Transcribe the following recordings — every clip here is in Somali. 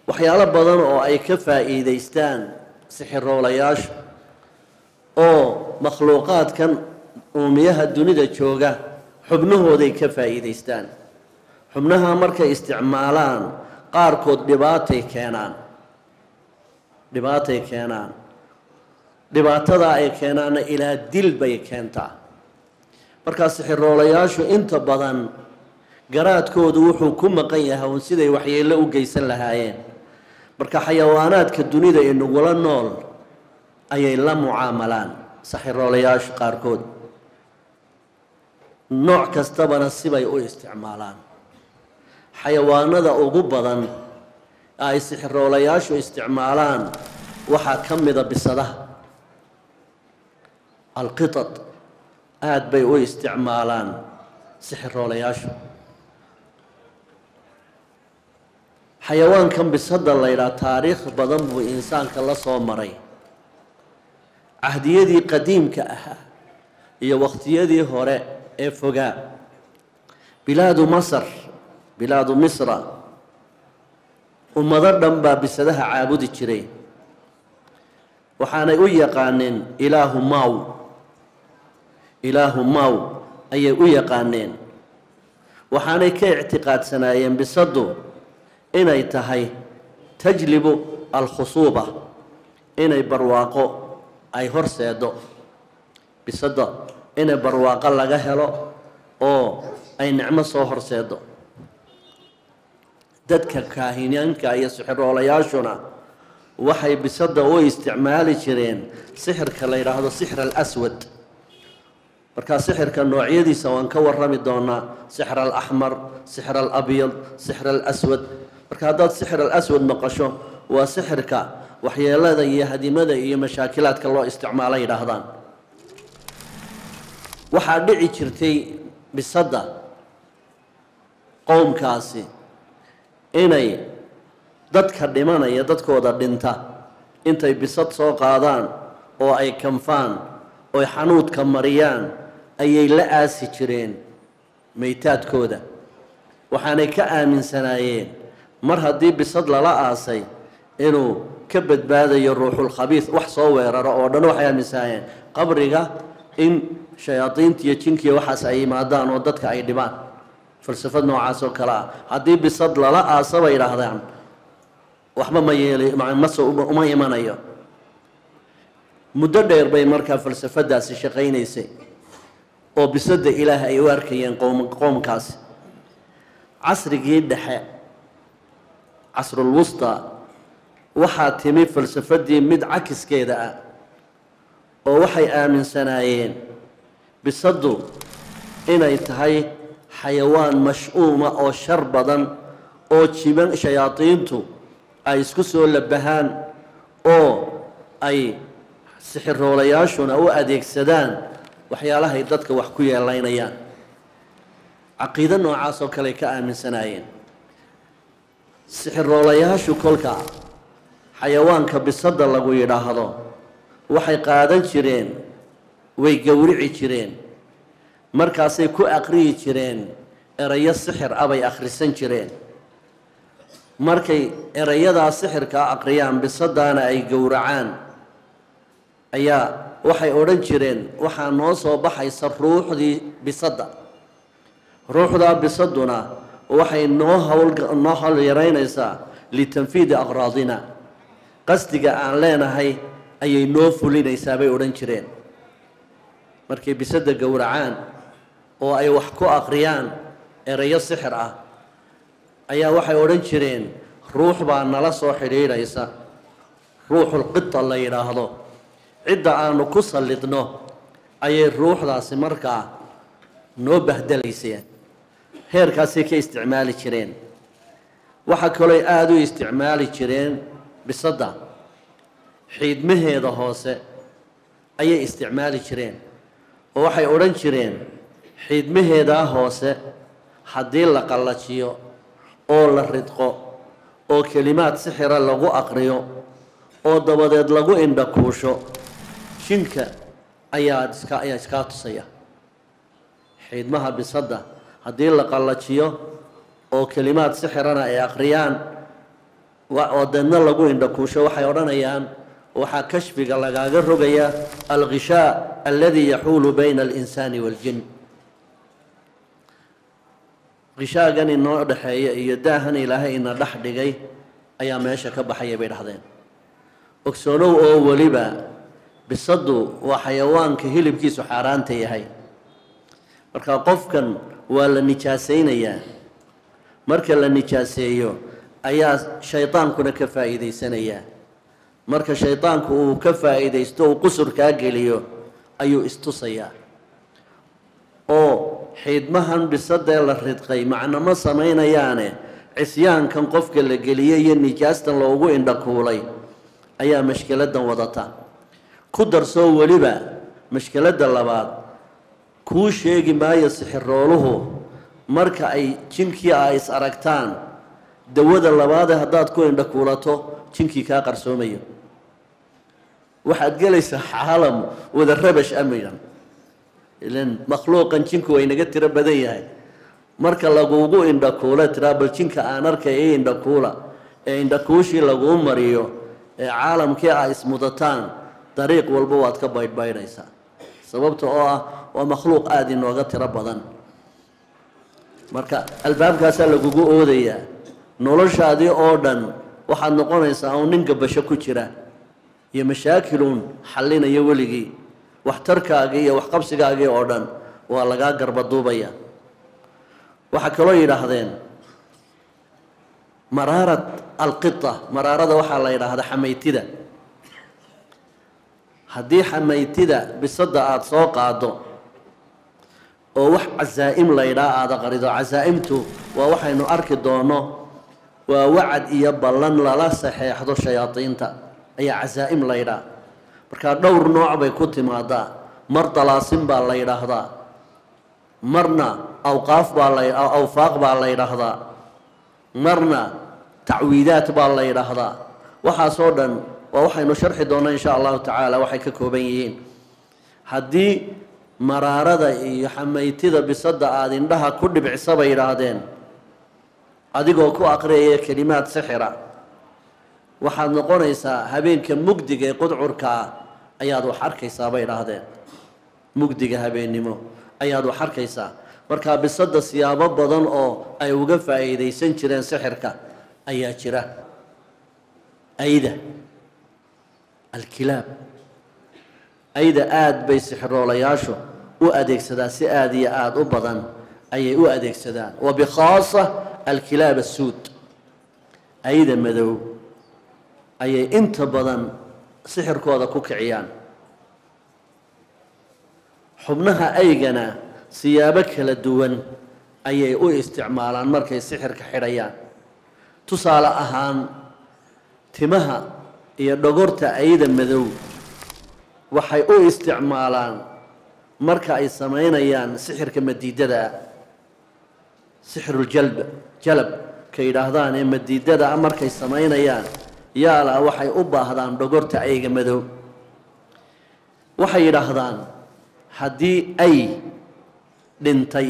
waxyaalo badan oo ay ka faa'iidaystaan sixiroolayaashu oo makhluuqaadkan uumiyaha dunida jooga xubnahooday ka faa'iidaystaan xubnaha markay isticmaalaan qaarkood dhibaatay keenaan dhibaatay keenaan dhibaatadaa ay keenaanna ilaa dil bay keentaa markaa sixiroolayaashu inta badan garaadkoodu wuxuu ku maqan yahay un siday waxyeello u geysan lahaayeen marka xayawaanaadka dunida ee nagula nool ayay la mucaamalaan saxiroolayaashu qaarkood nooc kastabana sibay u isticmaalaan xayawaanada ugu badan ay sixiroolayaashu isticmaalaan waxaa ka mida bisadaha alqitad aada bay u isticmaalaan sixiroolayaashu xayawaankan bisada la ydhaha taariikh badan buu insaanka la soo maray cahdiyadii qadiimka ahaa iyo waqtiyadii hore ee fogaa bilaadu masar bilaadu misra ummado dhan baa bisadaha caabudi jiray waxaanay u yaqaaneen ilaahu maw ilaahu maw ayay u yaqaaneen waxaanay ka ictiqaadsanaayeen bisadu inay tahay tajlibu alkhusuuba inay barwaaqo ay horseedo bisada inay barwaaqo laga helo oo ay nicmo soo horseedo dadka kaahinaanka iyo sixiroolayaashuna waxay bisada u isticmaali jireen sixirka la yidhaahdo sixir alaswad markaa sixirka noocyadiisa waan ka warrami doonaa sixir alaxmar sixir alabyad sixir alaswad marka haddaad sixir alaswad maqasho waa sixirka waxyeelada iyo hadimada iyo mashaakilaadka loo isticmaalo yidhaahdaan waxaa dhici jirtay bisada qowmkaasi inay dadka dhimanaya dadkooda dhinta intay bisad soo qaadaan oo ay kanfaan ooy xanuudka mariyaan ayay la aasi jireen maytaadkooda waxaanay ka aaminsanaayeen mar haddii bisad lala aasay inuu ka badbaadayo ruuxulkhabiis wax soo weeraro oo dhan waxay aaminsanaayeen qabriga in shayaadiinta iyo jinkiiyo waxaas ay yimaadaan oo dadka ay dhibaan falsafad noocaas oo kale ah haddii bisad lala aasa bay idhaahdaan waxba ma yeeli mase uma imanayo muddo dheer bay markaa falsafadaasi shaqaynaysay oo bisada ilaah ay u arkayeen qowm qowmkaasi casrigii dhexe casrulwusta waxaa timi falsafadii mid cakiskeeda ah oo waxay aaminsanaayeen bisadu inay tahay xayawaan mash-uuma oo shar badan oo jiban shayaadiintu ay isku soo labahaan oo ay sixiroolayaashuna u adeegsadaan waxyaalahay dadka wax ku yeelaynayaan caqiido noocaas oo kale ka aaminsanaayeen sixiroolayaashu kolka xayawaanka bisada lagu yidhaahdo waxay qaadan jireen way gowrici jireen markaasay ku aqriyi jireen erayo sixir ah bay akhrisan jireen markay erayadaa sixirkaa aqriyaan bisadaana ay gowracaan ayaa waxay odhan jireen waxaa noo soo baxaysa ruuxdii bisada ruuxdaa bisaduna waxay noo hwnoo hawl yaraynaysaa litanfiidi aqraadina qasdiga aan leenahay ayay noo fulinaysaa bay odhan jireen markay bisada gowracaan oo ay wax ku aqriyaan erayo sixir ah ayaa waxay odhan jireen ruux baa nala soo xidhiidhaysa ruuxulqita la yidhaahdo cidda aanu ku sallidno ayay ruuxdaasi markaa noo bahdelayseen heerkaasay ka isticmaali jireen waxaa kalooy aada u isticmaali jireen bisadda xiidmaheeda hoose ayay isticmaali jireen oo waxay odhan jireen xiidmaheedaa hoose haddii la qallajiyo oo la ridqo oo kelimaad sixira lagu aqriyo oo dabadeed lagu indhakuusho jinka ayaa iska ayaa iskaa tusaya xiidmaha bisadda haddii la qallajiyo oo kelimaad sixirana ay aqriyaan oo deedna lagu indhakuusho waxay odhanayaan waxaa kashfiga lagaaga rogaya alkhishaa aladi yaxuulu bayna alinsaani waaljin khishaagan inoo dhexeeya iyo daahan ilaahay ina dhex dhigay ayaa meesha ka baxaya bay dhahdeen ogsoonow oo weliba bisadu waa xayawaanka hilibkiisu xaaraanta yahay marka qofkan waa la nijaasaynayaa marka la nijaaseeyo ayaa shaydaankuna ka faa'iidaysanayaa marka shaydaanku uu ka faa'iidaysto uu qusurkaa geliyo ayuu istusayaa oo xiidmahan bisadee la ridqay macnama samaynayaane cisyaankan qofka la geliyey iyo nijaastan loogu indhakuulay ayaa mashkiladan wadata ku darsoo weliba mashkiladda labaad kuu sheegi maayo sixirooluhu marka ay jinkii a is aragtaan dawada labaade haddaad ku indhakuulato jinkii kaa qarsoomayo waxaad gelaysaa caalam wada rabash amidan ilan makhluuqan jinku way naga tiro badan yahay marka lagugu indhakuula tiraa bal jinka aan arkay i indhakuula ee indhakuushii laguu mariyo ee caalamkii a ismudataan dariiq walba waad ka baydhbaydhaysaa sababta oo ah waa makhluuq aada inooga tiro badan marka albaabkaasaa lagugu oodayaa noloshaadii oo dhan waxaad noqonaysaa un nin gabasho ku jira iyo mashaakiluun xallinaya weligii waxtarkaagii iyo waxqabsigaagii oo dhan waa lagaa garbaduubaya waxaa kaloo yidhaahdeen maraarat alqita maraarada waxaa la yidhaahdaa xamaytida haddii xamaytida bisadda aada soo qaado oo wax casaa-im laydhaa aada qarido casaa-imtu waa waxaynu arki doono waa wacad iyo ballan lala saxeexdo shayaadiinta ayaa casaa-im laydhaa markaa dhowr nooc bay ku timaadaa mar dalaasin baa la yidhaahdaa marna awqaaf baa la awfaaq baa la yidhaahdaa marna tacwiidaat baa la yidhaahdaa waxaasoo dhan waa waxaynu sharxi doonaa insha allahu tacaala waxay ka kooban yihiin haddii maraarada iyo xamaytida bisadda aada indhaha ku dhibcisa bay yidhaahdeen adigoo ku aqriyaya kelimaad sixira waxaad noqonaysaa habeenka mugdiga ee qudcurka ah ayaad wax arkaysaa bay idhaahdeen mugdiga habeennimo ayaad wax arkaysaa markaa bisadda siyaabo badan oo ay uga faa'iidaysan jireen sixirka ayaa jira ayda alkilaab ayda aada bay sixiroolayaashu u adeegsadaan si aada iyo aada u badan ayay u adeegsadaan wa bikhaasa alkilaab asuud ayda madow ayay inta badan sixirkooda ku kiciyaan xubnaha aygana siyaabo kala duwan ayay u isticmaalaan markay sixirka xidhayaan tusaale ahaan timaha iyo dhogorta ayda madow waxay u isticmaalaan marka ay samaynayaan sixirka madiidada ah sixiruljalb jalab ka yidhaahdaan ee madiidada ah markay samaynayaan yaala waxay u baahdaan dhogorta ayga madow waxay yidhaahdaan haddii ay dhintay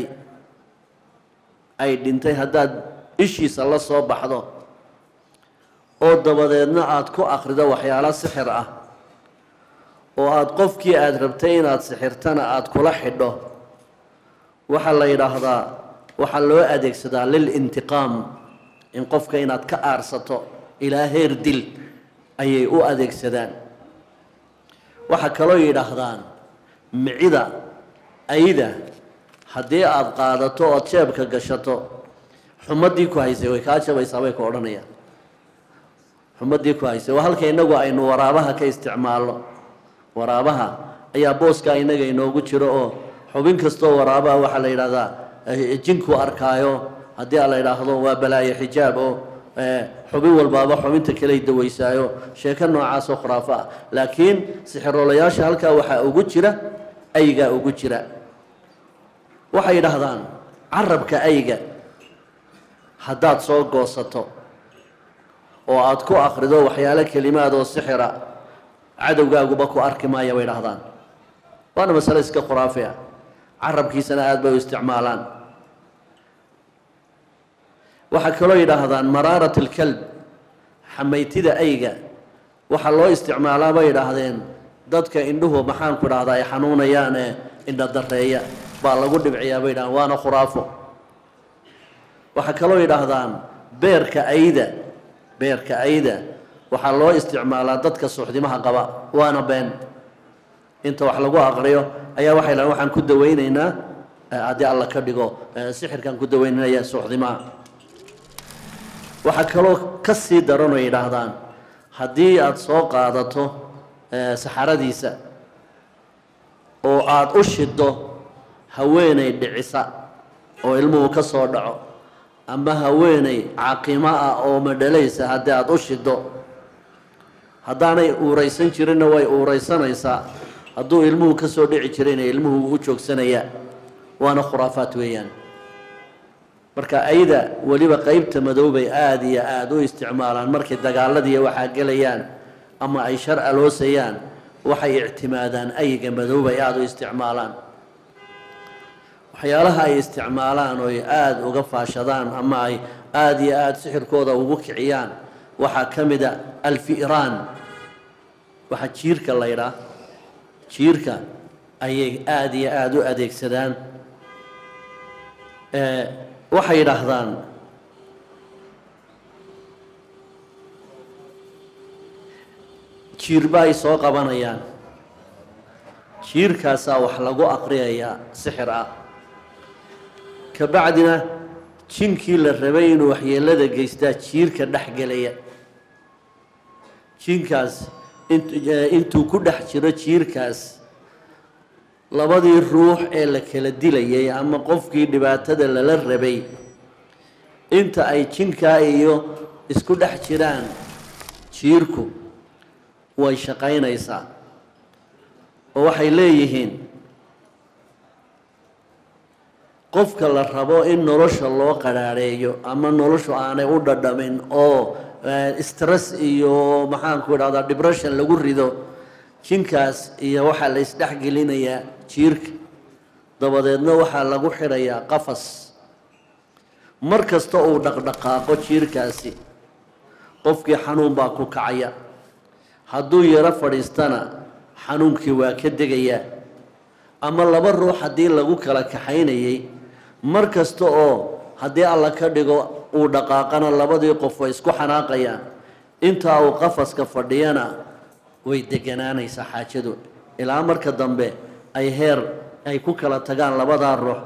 ay dhintay haddaad ishiisa la soo baxdo oo dabadeedna aada ku akhrido waxyaalo sixir ah oo aada qofkii aada rabtay inaad sixirtana aada kula xidho waxaa la yidhaahdaa waxaa loo adeegsadaa lilintiqaam in qofka inaad ka aarsato ilaa heer dil ayay u adeegsadaan waxaa kaloo yidhaahdaan micida ayda haddii aada qaadato ood jeebka gashato xumadii ku haysay way kaa jabaysaa bay ku odhanayaan xumadii ku haysay waa halka innagu aynu waraabaha ka isticmaalno waraabaha ayaa booskaa innaga inoogu jiro oo xubin kastoo waraabaha waxaa la yidhahdaa jinku arkaayo haddii a la yidhaahdo waa balaayo xijaab oo xubin walbaaba xubinta kaley dawaysaayo sheeko noocaasoo khuraafo ah laakiin sixiroolayaasha halkaa waxaa ugu jira aygaa ugu jira waxay yidhaahdaan carabka ayga haddaad soo goosato oo aada ku akrido waxyaalo kelimaad oo sixira cadowgaaguba ku arki maaya bay dhahdaan waana masale iska khuraafi ah carabkiisana aada bay u isticmaalaan waxaa kaloo yidhaahdaan maraarat alkalb xamaytida ayga waxaa loo isticmaalaa bay idhaahdeen dadka indhuhu maxaanku idhahdaa ay xanuunayaan ee indha dareeya baa lagu dhibciyaa bay idhahdeen waana khuraafo waxaa kaloo yidhaahdaan beerka ayda beerka ayda waxaa loo isticmaalaa dadka suuxdimaha qaba waana been inta wax lagu aqriyo ayaa waxay dhahdeen waxaan ku dawaynaynaa haddii alla ka dhigo sixirkaan ku dawaynaya suuxdimaha waxaa kaloo ka sii daran oo yidhaahdaan haddii aada soo qaadato saxaradiisa oo aada u shiddo haweenay dhicisa oo ilmuhu ka soo dhaco ama haweenay caqimo ah oo madhalaysa haddii aada u shiddo haddaanay uuraysan jirinna way uuraysanaysaa hadduu ilmuhu ka soo dhici jirayna ilmuhu u joogsanayaa waana khuraafaat weeyaan marka ayda weliba qeybta madoobay aada iyo aada u isticmaalaan markay dagaaladiiya waxaa gelayaan ama ay shar aloosayaan waxay ictimaadaan ayga madoobay aada u isticmaalaan waxyaalaha ay isticmaalaan oo ay aada uga faashadaan ama ay aada iyo aada sixirkooda ugu kiciyaan waxaa ka mid a alfi'raan waxaa jiirka la ydhaa jiirka ayay aada iyo aada u adeegsadaan waxay yidhaahdaan jiirba ay soo qabanayaan jiirkaasaa wax lagu aqriyayaa sixir ah kabacdina jinkii la rabay inuu waxyeelada geystaa jiirka dhex gelaya jinkaas intuu ku dhex jiro jiirkaas labadii ruux ee la kala dilayay ama qofkii dhibaatada lala rabay inta ay jinkaa iyo isku dhex jiraan jiirku way shaqaynaysaa oo waxay leeyihiin qofka la rabo in nolosha loo qadhaadheeyo ama noloshu aanay u dhadhamin oo stress iyo maxaanku idhahdaa depression lagu rido jinkaas iyo waxaa la isdhexgelinayaa jiirka dabadeedna waxaa lagu xidhayaa qafas mar kasta uu dhaqdhaqaaqo jiirkaasi qofkii xanuun baa ku kacaya hadduu yaro fadhiistana xanuunkii waa ka degayaa ama laba ruux haddii lagu kala kaxaynayay mar kasta oo haddii alla ka dhigo uu dhaqaaqana labadii qof way isku xanaaqayaan intaa uu qafaska fadhiyana way deganaanaysaa xaajadu ilaa marka dambe ay heer ay ku kala tagaan labadaa ruux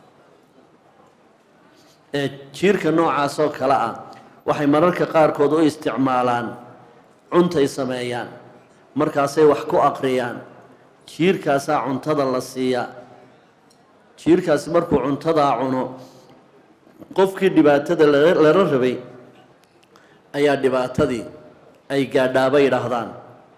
ee jiirka noocaas oo kale ah waxay mararka qaarkood u isticmaalaan cuntay sameeyaan markaasay wax ku aqriyaan jiirkaasaa cuntada la siiyaa jiirkaasi markuu cuntadaa cuno qofkii dhibaatada lala rabay ayaa dhibaatadii ay gaadhaaba yidhaahdaan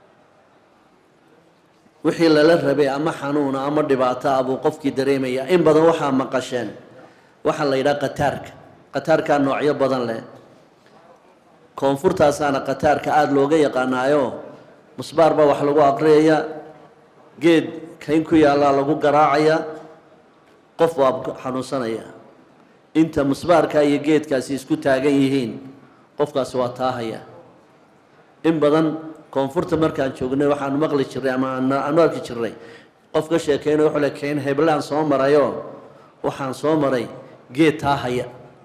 wixii lala rabay ama xanuuna ama dhibaato ah buu qofkii dareemayaa in badan waxaa maqasheen waxaa la yidhaha qataarka qataarkaa noocyo badan leh koonfurtaasaana qataarka aada looga yaqaanaayo musbaar baa wax lagu aqriyayaa geed kayn ku yaallaa lagu garaacayaa qof waa xanuunsanaya inta musbaarka iyo geedkaasi isku taagan yihiin qofkaasi waa taahaya in badan koonfurta markaan joognay waxaanu maqli jirnay ama aanu arki jirnay qof ka sheekeyna wuxuu le kayn heblaan soo marayoo waxaan soo maray geed taahaya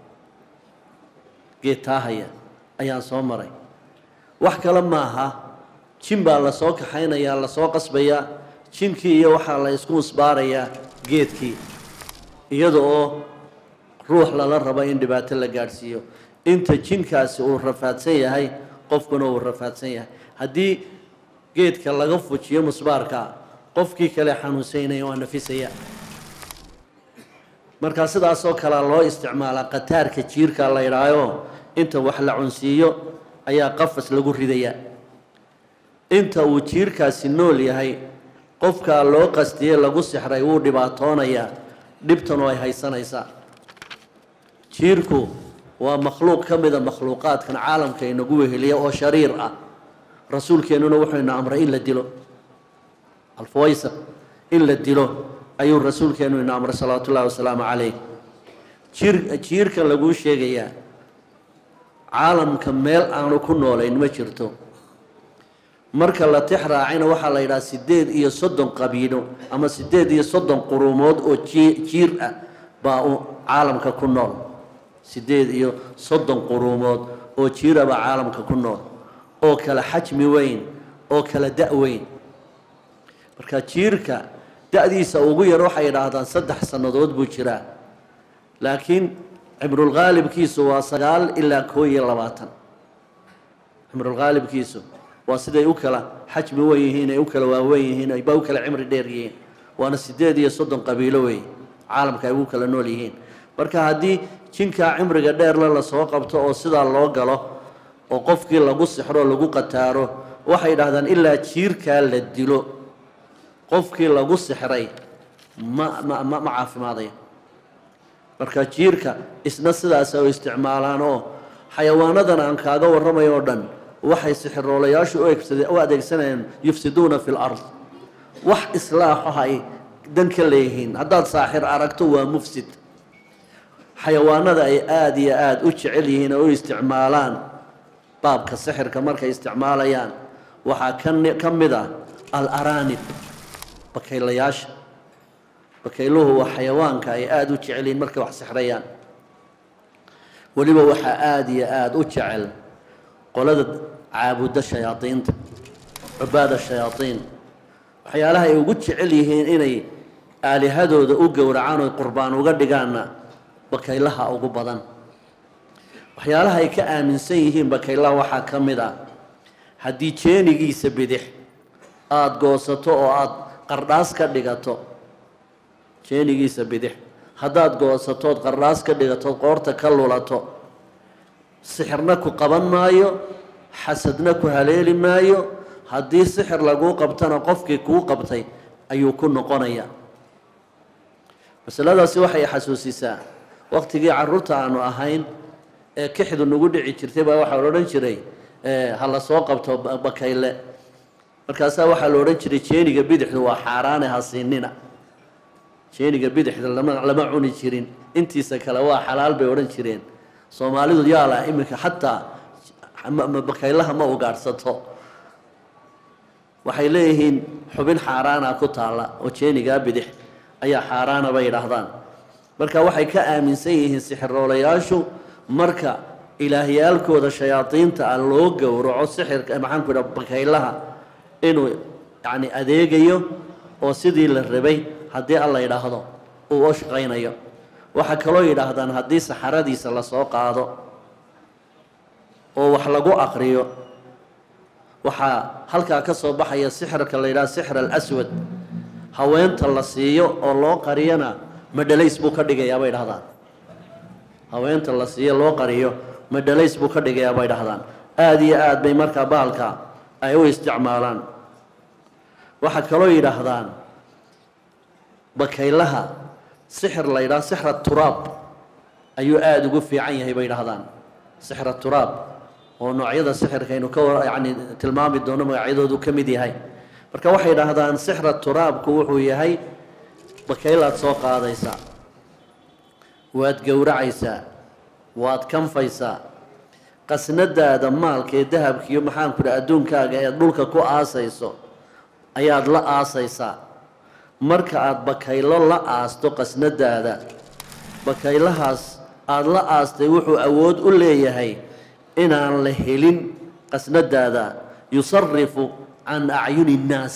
geed taahaya ayaan soo maray wax kale maaha jin baa lasoo kaxaynayaa lasoo qasbayaa jinkii iyo waxaa la isku musbaarayaa geedkii iyada oo ruux lala rabo in dhibaato la gaadhsiiyo inta jinkaasi uu rafaadsan yahay qofkuna uu rafaadsan yahay haddii geedka laga fujiyo musbaarka qofkii kale xanuunsaynaya waa nafisaya markaa sidaasoo kalea loo isticmaalaa qataarka jiirka la ydhaayo inta wax la cunsiiyo ayaa qafas lagu ridayaa inta uu jiirkaasi nool yahay qofkaa loo qastiye lagu sixray wuu dhibaatoonayaa dhibtanu ay haysanaysaa jiirku waa makhluuq ka mida makhluuqaadkan caalamka inagu weheliya oo shariir ah rasuulkeennuna wuxuu ina amray in la dilo alfawaysaq in la dilo ayuu rasuulkeennu ina amray salawaatu ullahi wasalaamu calayh jiir jiirkan laguu sheegayaa caalamka meel aanu ku noolayn ma jirto marka la tix raacina waxaa la yidhaha siddeed iyo soddon qabiilo ama siddeed iyo soddon quruumood oo jii jiir ah baa u caalamka ku nool siddeed iyo soddon quruumood oo jiira baa caalamka ku nool oo kala xajmi weyn oo kala da' weyn marka jiirka da-diisa ugu yar waxay idhaahdaan saddex sannadood buu jiraa laakiin cimrulqaalibkiisu waa sagaal ilaa koo iyo labaatan cimrulqaalibkiisu waa siday u kala xajmi wen yihiin ay u kala waaweyn yihiin ayba u kala cimri dheer yihiin waana siddeed iyo soddon qabiilo wey caalamka ay ugu kala nool yihiin marka haddii jinkaa cimriga dheerle lasoo qabto oo sidaa loo galo oo qofkii lagu sixro lagu qataaro waxay idhahdaan ilaa jiirkaa la dilo qofkii lagu sixray ma ma ma ma caafimaadaya marka jiirka isna sidaas oo isticmaalaan oo xayawaanadan aan kaaga warramayo oo dhan waxay sixiroolayaashu u egsade u adeegsanayaan yufsiduuna fi lard wax islaaxo ay dan ka leeyihiin haddaad saaxir aragto waa mufsid xayawaanada ay aada iyo aada u jecel yihiin oo u isticmaalaan baabka sixirka markay isticmaalayaan waxaa kan ka mid ah al-araanib bakaylayaasha bakayluhu waa xayawaanka ay aada u jecel yihiin markay wax sixrayaan weliba waxaa aada iyo aada u jecel qolada caabuda shayaadiinta cubaada shayaadiin waxyaalaha ay ugu jecel yihiin inay aalihadooda u gowracaan oy qurbaan uga dhigaanna bakaylaha ugu badan waxyaalaha ay ka aaminsan yihiin bakaylaha waxaa ka mid ah haddii jeenigiisa bidix aada goosato oo aada qardhaas ka dhigato jeenigiisa bidix haddaad goosatood qardhaas ka dhigatood qoorta ka lulato sixirna ku qaban maayo xasadna ku haleeli maayo haddii sixir laguu qabtana qofkii kuu qabtay ayuu ku noqonaya masaladaasi waxay xasuusisaa waqtigii caruurta aanu ahayn ee kixdu nagu dhici jirtay baa waxaa la odhan jiray ha la soo qabto bakayle markaasaa waxaa la odhan jiray jeeniga bidixdu waa xaaraane ha siinina jeeniga bidixda lama lama cuni jirin intiisa kale waa xalaal bay odhan jireen soomaalidu yaala iminka xataa bakaylaha ma ugaadhsato waxay leeyihiin xubin xaaraana ku taalla oo jeenigaa bidix ayaa xaaraana bay yidhaahdaan marka waxay ka aaminsan yihiin sixiroolayaashu marka ilaahyaalkooda shayaadiinta ah loo gowraco sixirka maxaan ku idhaha bakaylaha inuu yacni adeegayo oo sidii la rabay haddii alla yidhaahdo uu u shaqaynayo waxaa kaloo yidhaahdaan haddii saxaradiisa lasoo qaado oo wax lagu aqriyo waxaa halkaa ka soo baxaya sixirka la yidhaha sixr alaswad haweenta la siiyo oo loo qariyana madhalays buu ka dhigayaa bay dhahdaan haweenta la siiyo loo qariyo madhalays buu ka dhigayaa bay dhahdaan aada iyo aad bay markaa bahalka ay u isticmaalaan waxaa kaloo yidhaahdaan bakaylaha sixir la yidhaha sixra turaab ayuu aada ugu fiican yahay bay dhahdaan sixra turaab oo noocyada sixirkaynu ka yani tilmaami doono magacyadoodu ka mid yahay marka waxay dhahdaan sixra turaabku wuxuu yahay bakaylaad soo qaadaysaa waad gowracaysaa waad kanfaysaa qasnadaada maalka ee dahabkiiyo maxaanku dhaha adduunkaaga eed dhulka ku aasayso ayaad la aasaysaa marka aada bakaylo la aasto qasnadaada bakaylahaas aada la aastay wuxuu awood u leeyahay inaan la helin qasnadaada yusarifu can acyuni innaas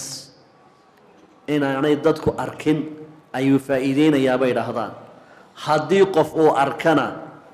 inaanay dadku arkin ayuu faa'iideynayaa bay dhahdaan haddii qof uu arkana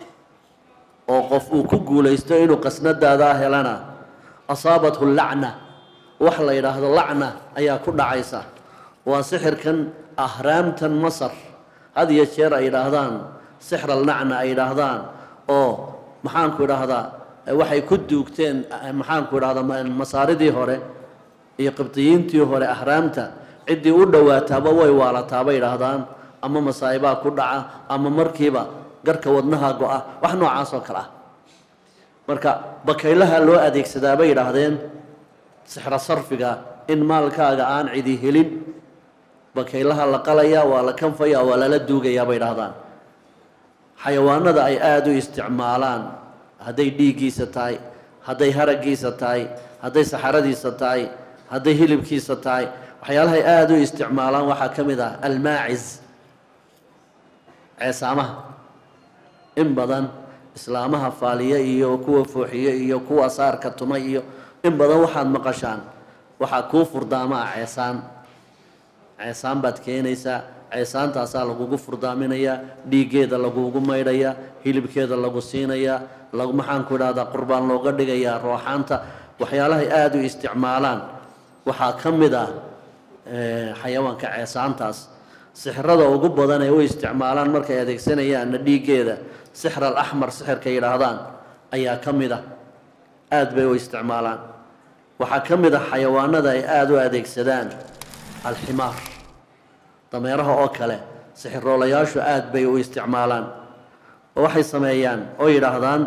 oo qof uu ku guulaysto inuu qasnadaadaa helana asaabathu lacna wax la yidhaahdo lacna ayaa ku dhacaysa waa sixirkan ahraamtan masar had iyo jeer ay yidhaahdaan sixral nacna ay yidhaahdaan oo maxaanku idhaahdaa waxay ku duugteen maxaanku idhahdaa masaaridii hore iyo qibdiyiintii hore ahraamta ciddii u dhowaataaba way waalataa bay yidhaahdaan ama masaa'ibaa ku dhaca ama markiiba garka wadnaha go-a wax noocaas oo kale ah marka bakaylaha loo adeegsadaa bay yidhaahdeen sixro sarfiga in maalkaaga aan cidi helin bakaylaha la qalaya waa la kanfaya waa lala duugayaa bay dhahdaan xayawaanada ay aada u isticmaalaan hadday dhiiggiisa tahay hadday haraggiisa tahay hadday saxaradiisa tahay hadday hilibkiisa tahay waxyaalahay aada u isticmaalaan waxaa ka mid ah almaacis ceesaamaha in badan islaamaha faaliya iyo kuwa fooxiye iyo kuwa saarka tuma iyo in badan waxaad maqashaan waxaa kuu furdaamaa ceesaan ceesaan baad keenaysaa ceesaantaasaa lagugu furdaaminayaa dhiiggeeda lagugu maydhayaa hilibkeeda lagu siinayaa lagu maxaanku idhahdaa qurbaan looga dhigayaa rooxaanta waxyaalahay aada u isticmaalaan waxaa ka mid ah xayawaanka ceesaantaas sixirada ugu badan ee u isticmaalaan markay adeegsanayaanna dhiiggeeda sixr al axmar sixirka yidhaahdaan ayaa ka mid ah aada bay u isticmaalaan waxaa ka mid ah xayawaanada ay aada u adeegsadaan alximaar dameeraha oo kale sixiroolayaashu aada bay u isticmaalaan oo waxay sameeyaan oo yidhaahdaan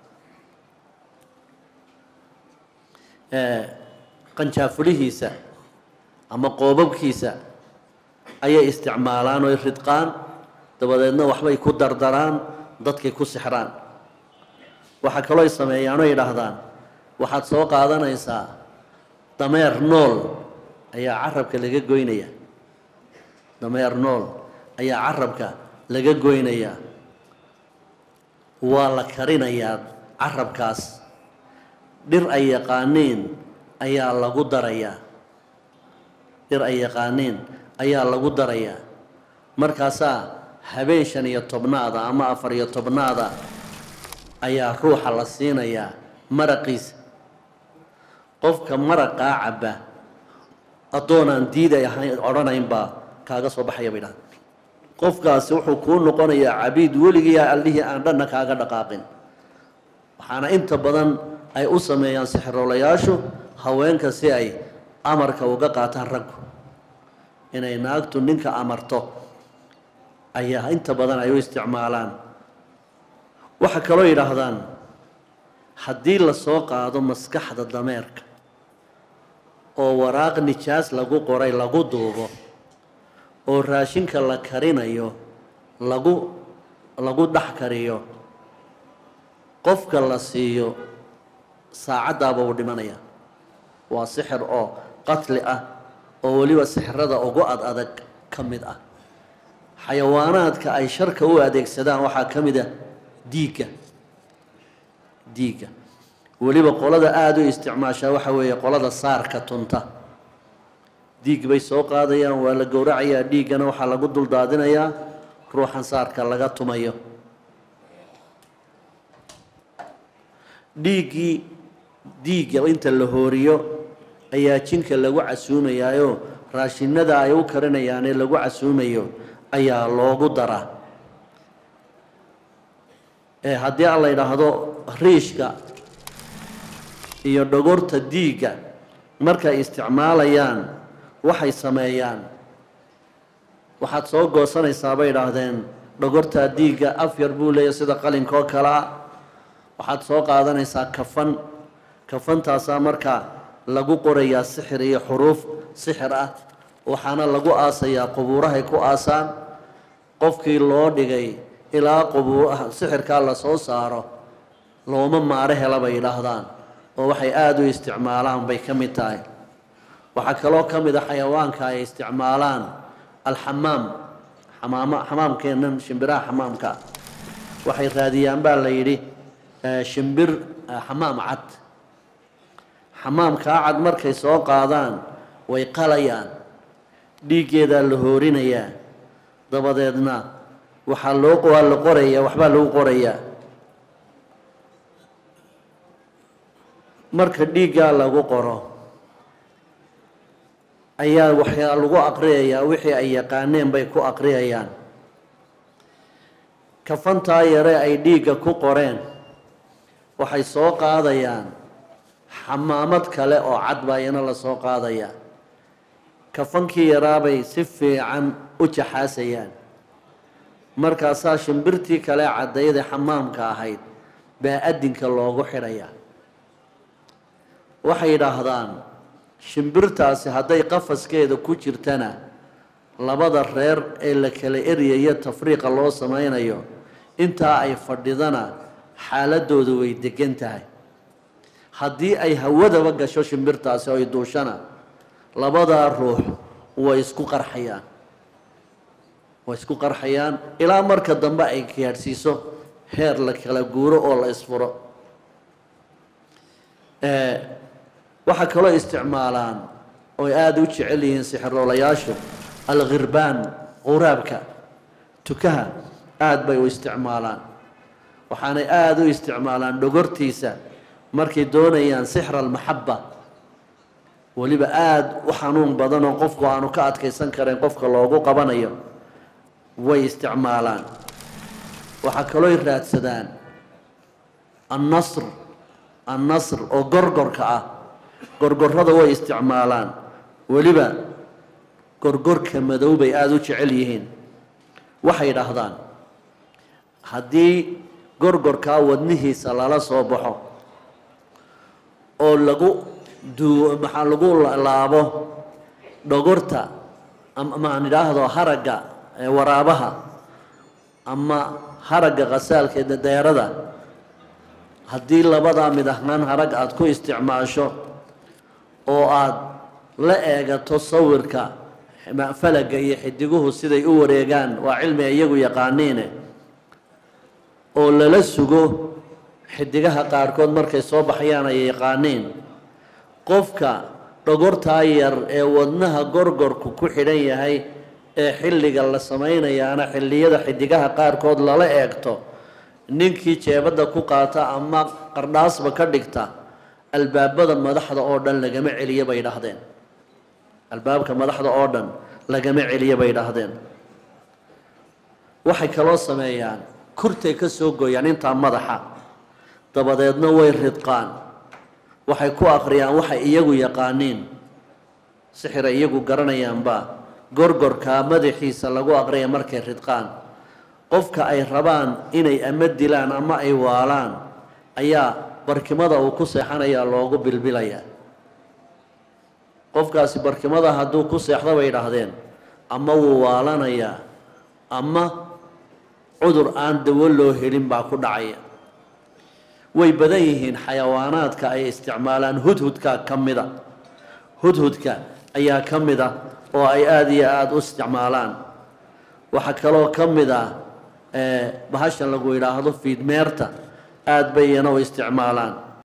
qanjaafulihiisa ama qoobabkiisa ayay isticmaalaan oy ridqaan dabadeedna waxbay ku dardaraan dadkay ku sixraan waxaa kaloo ay sameeyaan oo yidhaahdaan waxaad soo qaadanaysaa dameer nool ayaa carabka laga goynaya dameer nool ayaa carabka laga goynayaa waa la karinayaa carabkaas dhir ay yaqaaniin ayaa lagu darayaa dhir ay yaqaaniin ayaa lagu darayaa markaasaa habeen shan iyo tobnaada ama afar iyo tobnaada ayaa ruuxa la siinayaa maraqiisa qofka maraqaa cabba addoonaan diiday ahayn odhanaynbaa kaaga soo baxaya bay dhahda qofkaasi wuxuu kuu noqonayaa cabiid weligiiya allihii aan dhanna kaaga dhaqaaqin waxaana inta badan ay u sameeyaan sixiroolayaashu haweenka si ay amarka uga qaataan raggu inay naagtu ninka amarto ayaa inta badan ay u isticmaalaan waxaa kaloo yidhaahdaan haddii lasoo qaado maskaxda dameerka oo waraaq nijaas lagu qoray lagu duubo oo raashinka la karinayo lagu lagu dhex kariyo qofka la siiyo saacaddaaba uu dhimanaya waa sixir oo qatli ah oo weliba sixirada ugu ad adag ka mid ah xayawaanaadka ay sharka u adeegsadaan waxaa ka mid ah diigga diigga weliba qolada aada u isticmaashaa waxa weeye qolada saarka tunta diig bay soo qaadayaan waa la gowracayaa dhiiggana waxaa lagu duldaadinayaa ruuxan saarka laga tumayo dhiiggii diigga inta la hooriyo ayaa jinka lagu casuumayaayo raashinada ay u karinayaanee lagu casuumayo ayaa loogu daraa ee haddii aan la yidhaahdo riishka iyo dhogorta diigga markay isticmaalayaan waxay sameeyaan waxaad soo goosanaysaa bay idhaahdeen dhogortaa diigga af yar buu leeyahy sida qalinkoo kale ah waxaad soo qaadanaysaa kafan kafantaasaa markaa lagu qorayaa sixir iyo xuruuf sixir ah waxaana lagu aasayaa qubuurahay ku aasaan qofkii loo dhigay ilaa qubuuraha sixirkaa lasoo saaro looma maaro hela bay yidhaahdaan oo waxay aada u isticmaalaan bay ka mid tahay waxaa kaloo ka mid a xayawaanka ay isticmaalaan alxamaam xamaama xamaamkeennan shimbiraha xamaamka waxay raadiyaan baa la yidhi shimbir xamaam cad xamaamkaa cad markay soo qaadaan way qalayaan dhiiggeedaa la hoorinayaa dabadeedna waxaa loo waa la qorayaa waxbaa lagu qorayaa marka dhiiggaa lagu qoro ayaa waxyaa lagu aqriyayaa wixii ay yaqaaneen bay ku aqriyayaan kafantaa yare ay dhiigga ku qoreen waxay soo qaadayaan xamaamad kale oo cad baa iyana la soo qaadayaa kafankii yaraabay si fiican u jaxaasayaan markaasaa shimbirtii kale caddayda xamaamka ahayd baa adinka loogu xidhayaa waxay yidhaahdaan shimbirtaasi hadday qafaskeeda ku jirtana labada reer ee la kala eryayo tafriiqa loo samaynayo intaa ay fadhidana xaaladoodu way degan tahay haddii ay hawadaba gasho shimbirtaasi oo ay duushana labadaa ruux way isku qarxayaan way isku qarxayaan ilaa marka dambe ay gaadhsiiso heer la kala guuro oo la isfuro waxaa kaloo isticmaalaan oy aada u jecel yihiin sixiroolayaashu alkhirbaan quraabka tukaha aada bay u isticmaalaan waxaanay aada u isticmaalaan dhogortiisa markay doonayaan sixra almaxaba weliba aada u xanuun badan oo qofku aanu ka adkaysan karayn qofka loogu qabanayo way isticmaalaan waxaa kalooy raadsadaan annasr annasr oo gorgorka ah gorgorrada way isticmaalaan weliba gorgorka madow bay aada u jecel yihiin waxay dhahdaan haddii gorgorkaa wadnihiisa lala soo baxo oo lagu duu maxaa lagu laabo dhogorta amaan idhaahdo haragga waraabaha ama haragga khasaalka deerada haddii labadaa mid ahaan harag aada ku isticmaasho oo aada la eegato sawirka falaga iyo xidiguhu siday u wareegaan waa cilmi ay iyagu yaqaaniine oo lala sugo xidigaha qaarkood markay soo baxayaan ay yaqaaniin qofka dhogortaa yar ee wadnaha gorgorku ku xidhan yahay ee xilliga la samaynayaana xilliyada xidigaha qaarkood lala eegto ninkii jeebadda ku qaata ama qardhaasba ka dhigta albaabada madaxda oo dhan lagama celiyo bay dhahdeen albaabka madaxda oo dhan lagama celiyo bay dhahdeen waxay kaloo sameeyaan kurtay ka soo gooyaan intaa madaxa dabadeedna way ridqaan waxay ku akhriyaan waxay iyagu yaqaaniin sixiray iyagu garanayaanba gorgorkaa madaxiisa lagu aqriya markay ridqaan qofka ay rabaan inay ama dilaan ama ay waalaan ayaa barkimada uu ku seexanayaa loogu bilbilayaa qofkaasi barkimada hadduu ku seexdo bay idhaahdeen ama wuu waalanayaa ama cudur aan dawo loo helin baa ku dhacaya way badan yihiin xayawaanaadka ay isticmaalaan hudhudka ka mida hudhudka ayaa ka mid a oo ay aada iyo aada u isticmaalaan waxaa kaloo ka mid ah bahashan lagu yidhaahdo fiidmeerta aada bay iyana u isticmaalaan